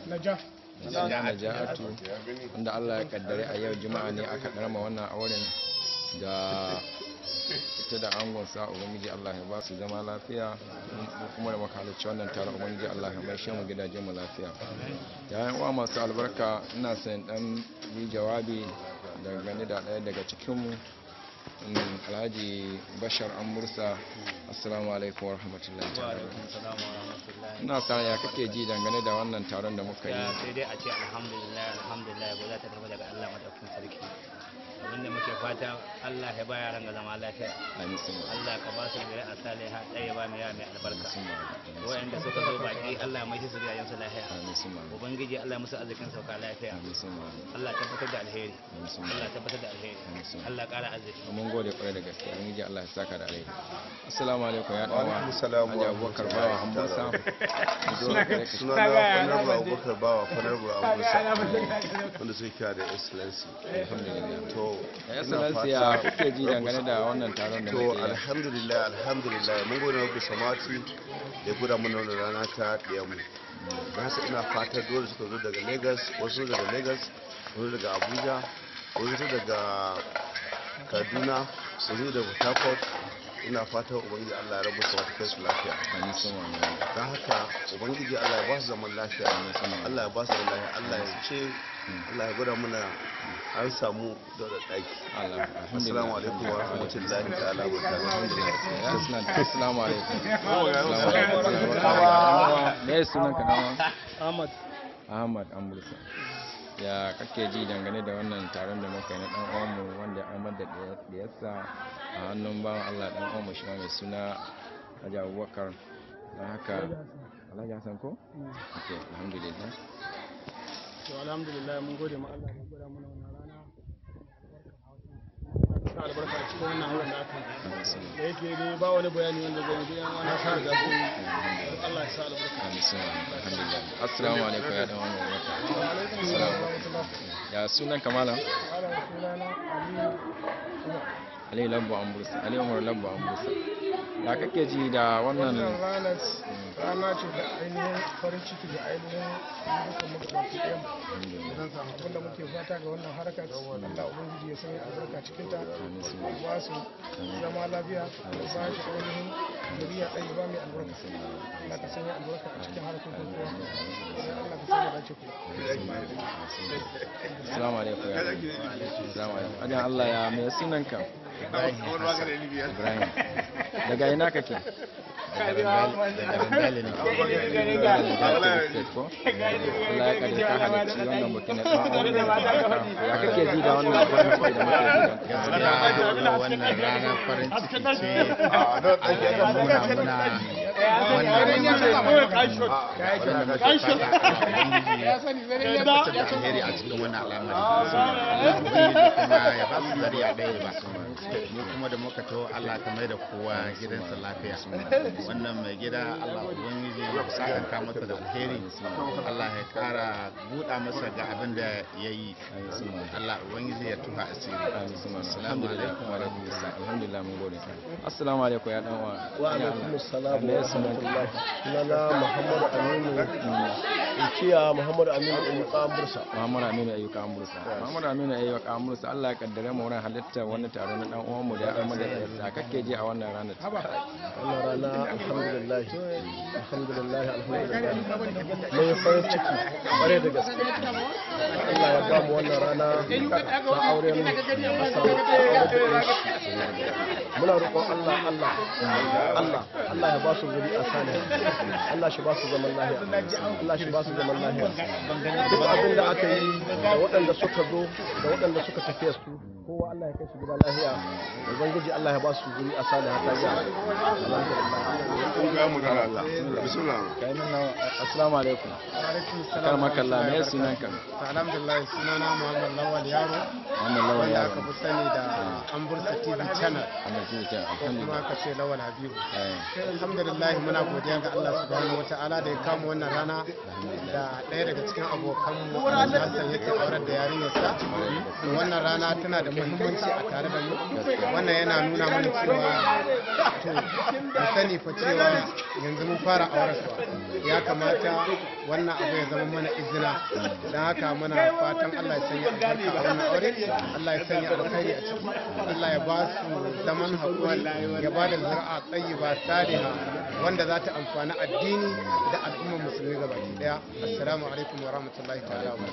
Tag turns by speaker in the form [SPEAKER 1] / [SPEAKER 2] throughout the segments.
[SPEAKER 1] Naja.
[SPEAKER 2] na najatu wanda Allah ya kaddare a yau juma'a ne aka ɗarma wannan auren da ita da angon sa ubangiji Allah ya ba su zama lafiya mu kuma da makalarci wannan taron ubangiji Allah ya maishe mu gidajen mu lafiya yayin uwa masu albarka ina son dan yi jawabi dangane da ɗaya daga cikin mu mm, alhaji bashar an mursa assalamu alaikum wa rahmatullahi ta'ala ina sa ya kake ji dangane da wannan taron da muka yi
[SPEAKER 3] ya sai dai a ce alhamdulillah alhamdulillah ba za ta tafi daga Allah madaukakin sarki abinda muke fata Allah ya ba yaran ga zama lafiya
[SPEAKER 2] amin sun
[SPEAKER 3] Allah ka ba su gari a saliha ɗaya ba mai mai albarka wayanda suka zo baki Allah ya mai su gidajen su lafiya
[SPEAKER 2] amin sun
[SPEAKER 3] ubangiji Allah ya musu arzikin sauka lafiya
[SPEAKER 2] amin sun
[SPEAKER 3] Allah tabbatar da alheri Allah tabbatar da alheri Allah ƙara arziki
[SPEAKER 2] mun gode kwarai da gaske mun ji Allah ya saka da alheri assalamu alaikum ya dawa
[SPEAKER 4] alaikum salam wa
[SPEAKER 2] Alhaji Abubakar Bawa Hambursa
[SPEAKER 4] suna na honorable abubakar bawa honorable abusa wanda suke kira da excellency to
[SPEAKER 2] ya
[SPEAKER 4] ina
[SPEAKER 2] excellency ya
[SPEAKER 4] fata-
[SPEAKER 2] kuke ji dangane da wannan taron da
[SPEAKER 4] to
[SPEAKER 2] muke yi
[SPEAKER 4] alhamdulillah alhamdulillah mun gode wa bisa mati da guda mana wannan rana ta ɗaya mu da haka ina fata dole suka zo daga lagos wasu daga lagos wasu daga abuja wasu daga kaduna wasu daga port harcourt ina fata ubangiji allah ya rabu su wata kai su lafiya
[SPEAKER 2] amin sun wani
[SPEAKER 4] don haka ubangiji allah ya ba su zaman lafiya allah ya ba su zaman lafiya allah ya ce allah ya gwada mana an samu da ɗaki
[SPEAKER 2] Allah
[SPEAKER 4] assalamu alaikum wa rahmatullahi ta'ala wa barakatuh
[SPEAKER 2] ya suna assalamu alaikum assalamu alaikum me ya sunan ka nawa
[SPEAKER 1] Ahmad.
[SPEAKER 2] Ahmad Amursa ya kake ji dangane da wannan taron da muka yi na dan uwanmu wanda an da diyarsa a hannun bawan Allah dan uwanmu shi ma mai suna Haji Abubakar don haka Alhaji Hassan ko? Okay, alhamdulillah.
[SPEAKER 1] To alhamdulillah mun gode ma Allah da ya gwada mana wannan rana. Sa albarka a cikin wannan auren da aka yi. Da yake dai ba wani bayani wanda zai yi an wani sa da su Allah ya sa albarka.
[SPEAKER 2] Amin sun alhamdulillah. Assalamu alaikum ya dan uwanmu barka. Assalamu alaikum. Ya sunan kamala?
[SPEAKER 1] Malam sunana Aliyu.
[SPEAKER 2] Ali Labbo Ambursa, Ali Umar Labbo Ambursa. Ya kake ji da wannan
[SPEAKER 1] Wannan ranar rana ce da ainihin farin ciki da ainihin dukkan magabaki ɗaya mu. abinda muke fata ga wannan harkar Allah ubangiji ya sanya albarka cikin ta ba su zama lafiya da ba shi ainihin zuriya ɗaya ba mai albarka Allah ka sanya albarka a cikin harkokin kowa idan Allah ka sanya dace ku
[SPEAKER 2] Assalamu alaikum ya Assalamu alaikum. Ajan Allah ya mai sunanka? Ibrahim. Daga ina kake? Allah ya kare ka halarci wannan bukin na ɗan aure da albarka. Ya kake ji da wannan farin ciki da muke ji da
[SPEAKER 5] gaskiya wannan ranar farin ciki ce Allah muna muna wannan waɗanda muke fata Ubangiji ya tabbatar da alheri a cikin wannan al'amari Ubangiji kuma ya ba su zariya ɗaya ba mu kuma da muka taho Allah ka mai da kowa gidansa lafiya wannan mai gida Allah Ubangiji ya sakanta masa da alheri Allah ya kara buɗa masa ga abin da ya yi Allah Ubangiji ya tuha asiri Assalamu alaikum wa rahmatullahi
[SPEAKER 2] Alhamdulillah mun gode. Assalamu alaikum ya dan uwa.
[SPEAKER 6] wa alaikum assalam
[SPEAKER 2] Me
[SPEAKER 6] wa
[SPEAKER 2] ya sunanka?
[SPEAKER 6] rahmatullahi sunana muhammad aminu ikiya muhammad aminu ayyuka bursa
[SPEAKER 2] Muhammad Aminu Ayyuka Amursa. Muhammad Aminu Ayyuka Amursa Allah ya kaddare mu wurin halittar wani taro na dan uwanmu da ya amma da yarsa. Kake ji a wannan ranar?
[SPEAKER 6] wannan rana alhamdulillah alhamdulillah alhamdulillah mun yi farin ciki kware da gaske Allah ya ba mu wannan rana ta auren Hassan muna roƙon Allah Allah Allah Allah ya ba su zuri a salihin Allah shi ba su zaman lahiya Allah shi ba su zaman lahiya duk abin da aka yi da waɗanda suka zo da waɗanda suka tafiya su kowa Allah ya kai su gida lahiya ubangiji Allah ya ba su zuri a salihin ta yi
[SPEAKER 2] Kai min nan assalamu alaikum. Kar makalla me ya sunanka?
[SPEAKER 1] alhamdulillah sunana Muhammad Lawal Yaro
[SPEAKER 2] Muhammad Lawal
[SPEAKER 1] wanda
[SPEAKER 2] Yaro.
[SPEAKER 1] aka fi sani da Ambursa TV channel
[SPEAKER 2] Wannan shi ke
[SPEAKER 1] ko kuma
[SPEAKER 2] alhamdulillah.
[SPEAKER 1] aka ce Lawal Habibu
[SPEAKER 2] Eh,
[SPEAKER 1] alhamdulillah muna godiya ga Allah subhanahu wata'ala da ya kama wannan rana da ɗaya daga cikin abokanmu Alhaji Hassan yake aurar da yarinyarsa wannan rana tana da muhimmanci a tare da mu wannan yana nuna mana cewa to mu sani fa cewa yanzu mun fara aurarsa ya kamata
[SPEAKER 7] wannan abu ya zama mana izina don haka muna fatan Allah ya sanya albarka a wannan aure Allah ya sanya alkhairi a ciki Allah ya ba su zaman haƙuri ya ba da zuri'a tayyiba saliha wanda za ta amfani addini da al'ummar musulmi gabaki daya assalamu alaikum wa rahmatullahi ta'ala wa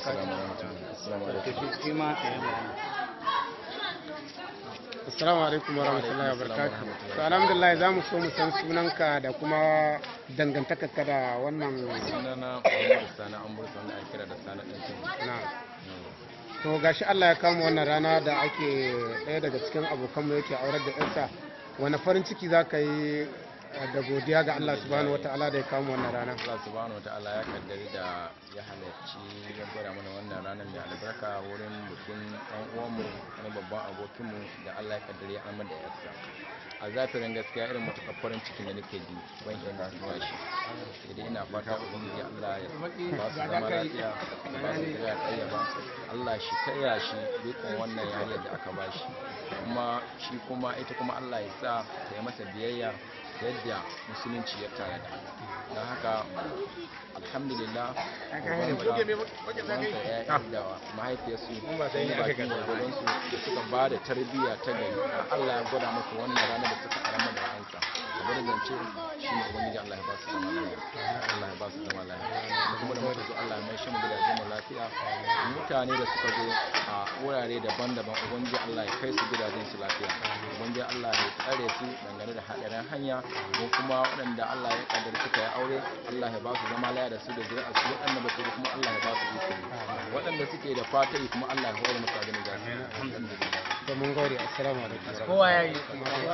[SPEAKER 7] Assalamu alaikum wa rahmatullahi wa barakatuh. To alhamdulillah za mu so mu san sunanka da kuma dangantakarka da wannan
[SPEAKER 2] sunana Muhammadu Sani an bursa wanda ake kira da Sani ɗan Kin.
[SPEAKER 7] na. To gashi Allah ya kama wannan rana da ake ɗaya daga cikin abokanmu yake aurar da ƴarsa. Wani farin ciki za ka yi eh, da godiya ga Allah subhanahu wa ta'ala da ya kama wannan rana.
[SPEAKER 2] Allah subhanahu wa ta'ala ya kaddari da ya halarci ya gwada mana wannan ranar mai albarka wurin bikin ɗan uwanmu na babban abokinmu da Allah ya kaddari ya amar da yarsa. A zafirin gaskiya irin matuƙar farin cikin da nake ji ban iya nuna shi. Sai dai ina fata ubangiji Allah ya ba su zama lafiya ya ba su zuriya ɗaya ba. Allah shi kaya shi dukkan wannan yariyar da aka ba shi. Kuma shi kuma ita kuma Allah ya sa ta yi masa biyayya yadda musulunci ya tanada don haka alhamdulillah ubansa ya da mahaifiyarsu sun yi bakin gwargwadonsu da suka ba da tarbiyya ta gari a Allah ya gwada musu wannan rana da suka arama da ra'ansa da gwada zance shi ne ubangiji Allah ya ba su zama lafiya Allah ya ba su zama lafiya da kuma da muka zo Allah ya mai shi mu gidajen mu lafiya mutane da suka zo a wurare daban-daban ubangiji Allah ya kai su gidajen su lafiya ubangiji Allah ya tsare su dangane da haɗarin hanya ko kuma waɗanda Allah ya kaddara suka yi aure Allah ya ba su zama laya da su da zuri'a su waɗanda ba su yi kuma Allah ya ba su iko waɗanda suke da fata kuma Allah ya hore musu abin da za su yi alhamdulillah
[SPEAKER 7] To mun gode assalamu alaikum.
[SPEAKER 1] kowa ya yi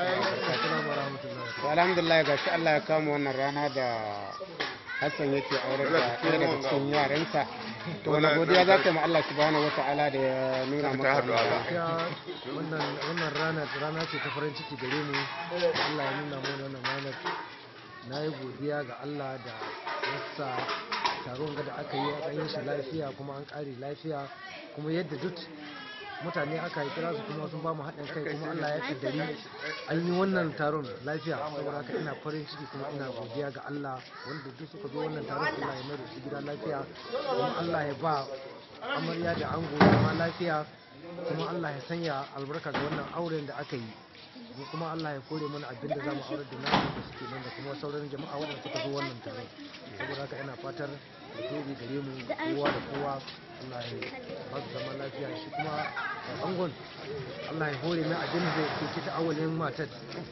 [SPEAKER 7] To alhamdulillah gashi Allah ya kama wannan rana da Hassan yake aurar da ɗaya daga cikin yaransa. To wani godiya za ka yi ma Allah subhanahu wa ta'ala da ya nuna maka wannan rana.
[SPEAKER 1] gaskiya wannan wannan rana rana ce ta farin ciki gare mu Allah ya nuna mana wannan ranar na yi godiya ga Allah da yasa taron ga da aka yi an yi shi lafiya kuma an ƙare lafiya kuma yadda duk mutane aka yi kira su kuma sun ba mu haɗin kai kuma Allah ya kaddari an yi wannan taron lafiya saboda haka ina farin ciki kuma ina godiya ga Allah wanda duk suka zo wannan taron Allah ya mai da su gida lafiya kuma Allah ya ba amarya da ango zama lafiya kuma Allah ya sanya albarka ga wannan auren da aka yi mu kuma Allah ya kore mana abin da zamu aurar da namu da suke nan da kuma sauran jama'a waɗanda suka zo wannan taron saboda haka ina fatar alheri gare mu kowa da kowa Allah ya ba su zama lafiya shi kuma a angon Allah ya hore mai abin da ke kita awalin matar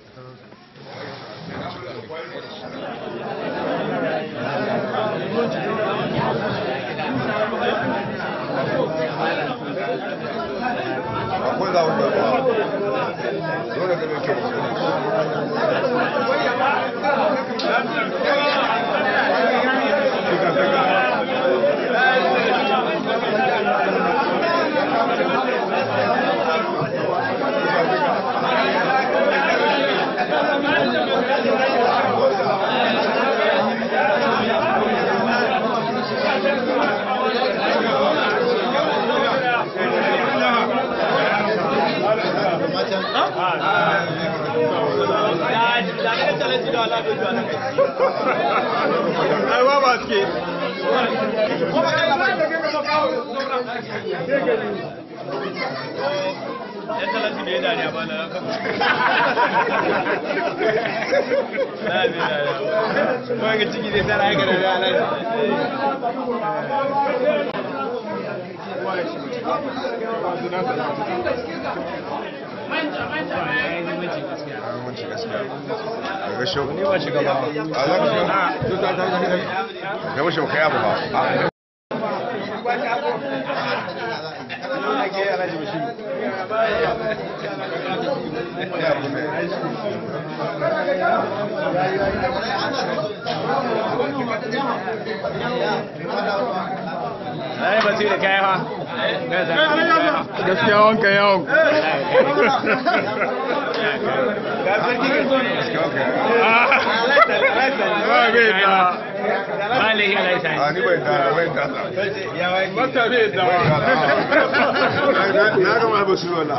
[SPEAKER 4] akwai za wanda ba dole da mai kyau Muhimmanci gaskiya. Daga shau. Ni ba shiga ba. A za ka shiga? Gaba shau kai abu ba. Ya abu ne.
[SPEAKER 3] Ai ba su da kai fa.
[SPEAKER 5] gaskiya wanka yawon
[SPEAKER 4] Gaskiya okay.
[SPEAKER 3] Ba ne ya laisa.
[SPEAKER 4] A ni bai da bai da.
[SPEAKER 5] mata bai da
[SPEAKER 4] Na gama ba su wala.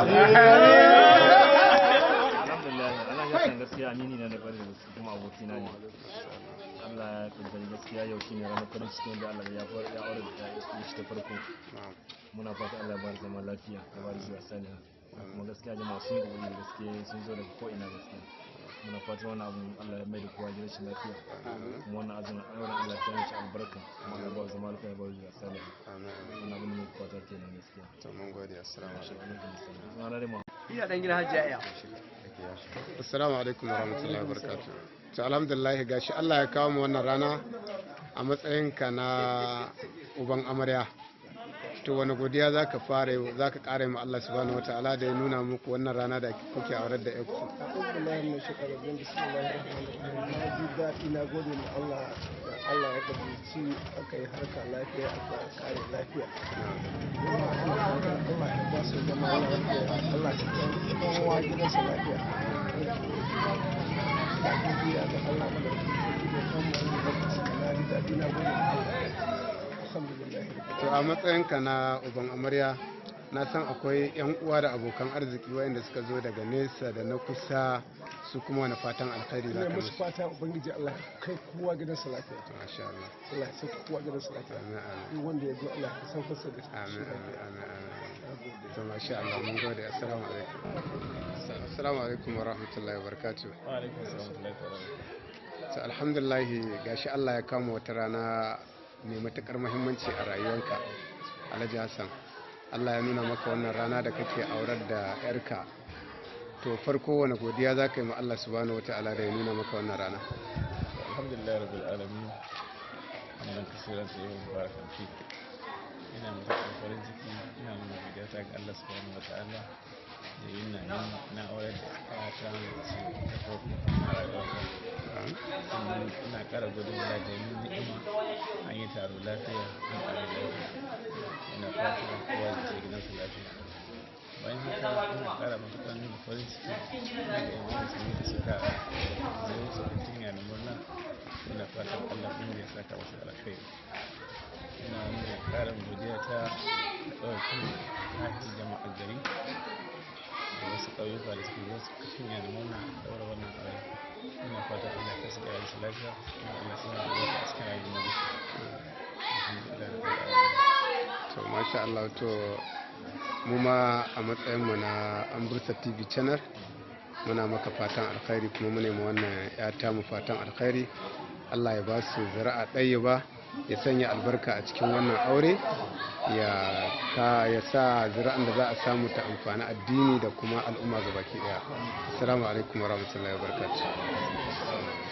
[SPEAKER 8] alhamdulillah Allah ya san gaskiya amini na da bari da su kuma abokina ne Allah ya kaddara gaskiya yau shine ranar farin ciki wanda Allah ya fara ya aure da ya shi ta farko muna fata Allah ya bar zama lafiya ya bar zuwa saniya kuma gaskiya jama'a sun yi kokari gaskiya sun zo daga ko ina gaskiya muna fatan wannan abun Allah ya mai da kowa gidan shi lafiya kuma wannan azumin auren Allah ya mishi albarka kuma Allah ya ba zama lafiya ya bar zuwa saniya wannan abin da muke fata kenan gaskiya
[SPEAKER 7] to mun gode assalamu
[SPEAKER 8] alaikum
[SPEAKER 6] iya dan gidan hajjiya
[SPEAKER 7] assalamu alaikum warahmatullahi wabarakatuh to alhamdulillah gashi Allah ya kawo mu wannan rana a matsayinka na uban amarya to wani godiya za ka fara za ka ƙara ma Allah subhanahu wataala da ya nuna muku wannan rana da kuke aurar da yanku
[SPEAKER 6] Alhamdulillah mai shekara bin bismillahir rahmanir rahim na ji daɗi na gode ma Allah da Allah ya gabaci aka yi harka lafiya aka kare lafiya kuma Allah ya ba su zama lafiya Allah ya kan kowa gidansa lafiya da godiya ga Allah da kuma da na ji daɗi na gode ma Allah alhamdulillah
[SPEAKER 7] to a matsayinka na uban amarya na san akwai yan uwa da abokan arziki wayanda suka zo daga nesa da na kusa su kuma wani fatan alkhairi za
[SPEAKER 6] ina
[SPEAKER 7] ka
[SPEAKER 6] musu
[SPEAKER 7] musu
[SPEAKER 6] fata ubangiji Allah ya kai kowa gidansa lafiya
[SPEAKER 7] masha Allah
[SPEAKER 6] Allah ya sauka kowa gidansa lafiya
[SPEAKER 7] amin amin
[SPEAKER 6] duk wanda ya zo Allah ya saukar sa da shi
[SPEAKER 7] amin amin amin amin to masha Allah mun gode assalamu alaikum assalamu alaikum wa rahmatullahi wa barakatuh
[SPEAKER 8] wa alaikum assalam wa rahmatullahi wa barakatuh
[SPEAKER 7] to alhamdulillah gashi Allah ya kama wata rana mai matukar muhimmanci a rayuwarka Alhaji Hassan Allah ya nuna maka wannan rana da kake aurar da yarka to farko wani godiya za ka yi ma Allah subhanahu wata'ala da ya nuna maka wannan rana
[SPEAKER 8] alhamdulillah rabbil alamin wannan kasiran sai yau barakan fi ina mutuƙar farin ciki ina nuna godiya ta ga Allah subhanahu wataala da yin na yin na aure da ta mace ta farko a rayuwata sannan ina ƙara gudun da da yin ni'ima an yi taro lafiya an ƙara lafiya ina fata kowa da ke gidansa lafiya bayan haka ina ƙara matuƙar nuna farin ciki da yan musulmi da suka zai su kuntun yana murna ina fatan Allah kuma ya saka wasu alkhairi ina nuna ƙarin godiya ta ɗaukin ahli jama'a gari da wasu ƙauyuka da suke zo su kashin yana murna ɗaura wannan aure ina fatan Allah ya saka yayin su lafiya kuma Allah suna da wasu a cikin rayuwar mu alhamdulillah rabbil alamin
[SPEAKER 7] to masha Allah to mu ma a matsayinmu na ambursa tv channel muna maka fatan alkhairi kuma mu nemi wannan ya mu fatan alkhairi Allah ya ba su zira'a ɗaya ba ya sanya albarka a cikin wannan aure ya ka ya sa zira'an da za a samu ta amfani addini da kuma al'umma gabaki daya assalamu alaikum warahmatullahi wabarakatuh